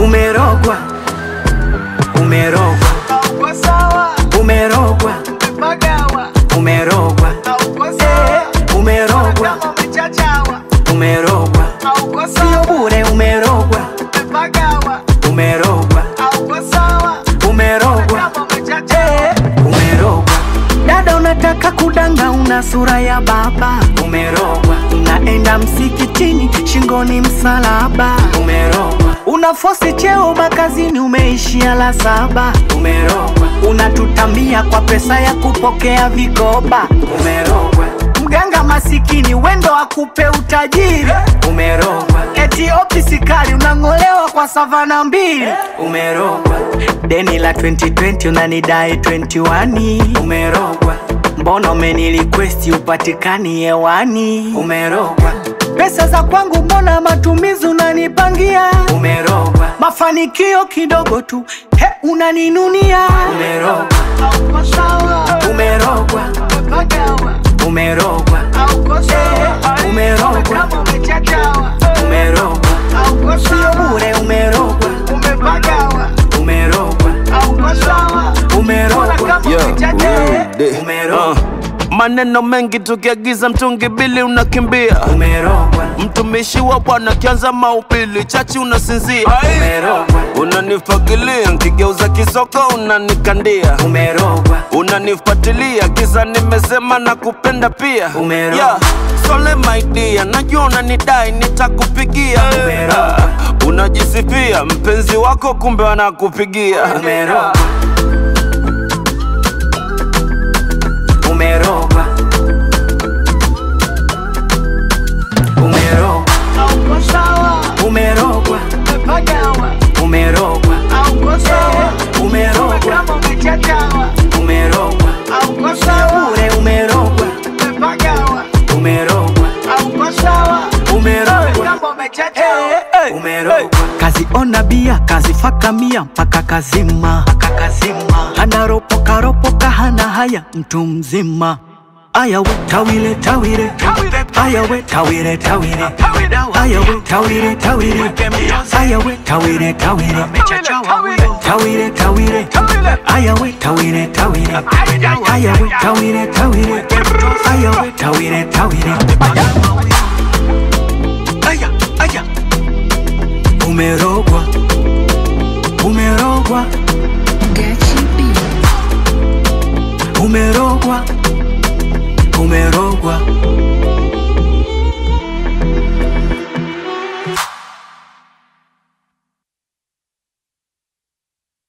umerogwa, umerogwa, Hauko sawa, umerogwa, umepagawa, umerogwa, hauko sawa, umerogwa, kama umechachawa, umerogwa, hauko sio sawa, bure, umerogwa, umepagawa, umerogwa, hauko sawa, umerogwa, kama umechachawa. umerogwa. Dada unataka kudanga, una sura ya baba, umerogwa. Unaenda msikitini, shingoni msalaba, umerogwa. Una fosi cheo makazini, umeishia la saba, umerogwa. Unatutamia kwa pesa ya kupokea vikoba, umerogwa. Mganga masikini wendo akupe utajiri, umerogwa. Eti opisi kali unang'olewa kwa savana mbili, umerogwa. Deni la 2020 unanidai 21, umerogwa. Mbona umenilikwesti upatikani hewani, umerogwa. Pesa za kwangu mbona matumizi unanipangia, umerogwa. Mafanikio kidogo tu, he unaninunia, umerogwa. Hauko sawa, Umerogwa, umepagawa, umerogwa, hauko sawa, umerogwa, kama umechachawa, umerogwa. hauko Sio sawa, bure, umerogwa, umepagawa, umerogwa, hauko sawa, umerogwa, kama Yeah, umechachawa. de- umerogwa, maneno mengi tukiagiza mtungi bili unakimbia umerogwa, mtumishi wa bwana kianza maupili chachi unasinzia umerogwa, unanifagilia nkigeuza kisoko unanikandia umerogwa, unanifuatilia kisa nimesema na kupenda pia Umerogwa. yeah. Sole my dear, najua unanidai nitakupigia Umerogwa. unajisifia mpenzi wako kumbe wanakupigia umerogwa, umerogwa, umerogwa, Hauko sawa, umerogwa, umepagawa, umerogwa, hauko sawa, umerogwa, kama umechachawa, umerogwa, hauko sawa, bure, umerogwa, umepagawa, umerogwa, hauko sawa, umerogwa. kama umechachawa. umerogwa kazi ona bia kazi faka mia mpaka kazima mpaka kazima anaropoka ropoka hana haya mtu mzima aya we tawile tawile aya we tawile tawile aya we tawile tawile aya we tawile tawile tawile tawile aya we tawile tawile aya we tawile tawile aya we tawile tawile aya aya umerogwa umerogwa umerogwa umerogwa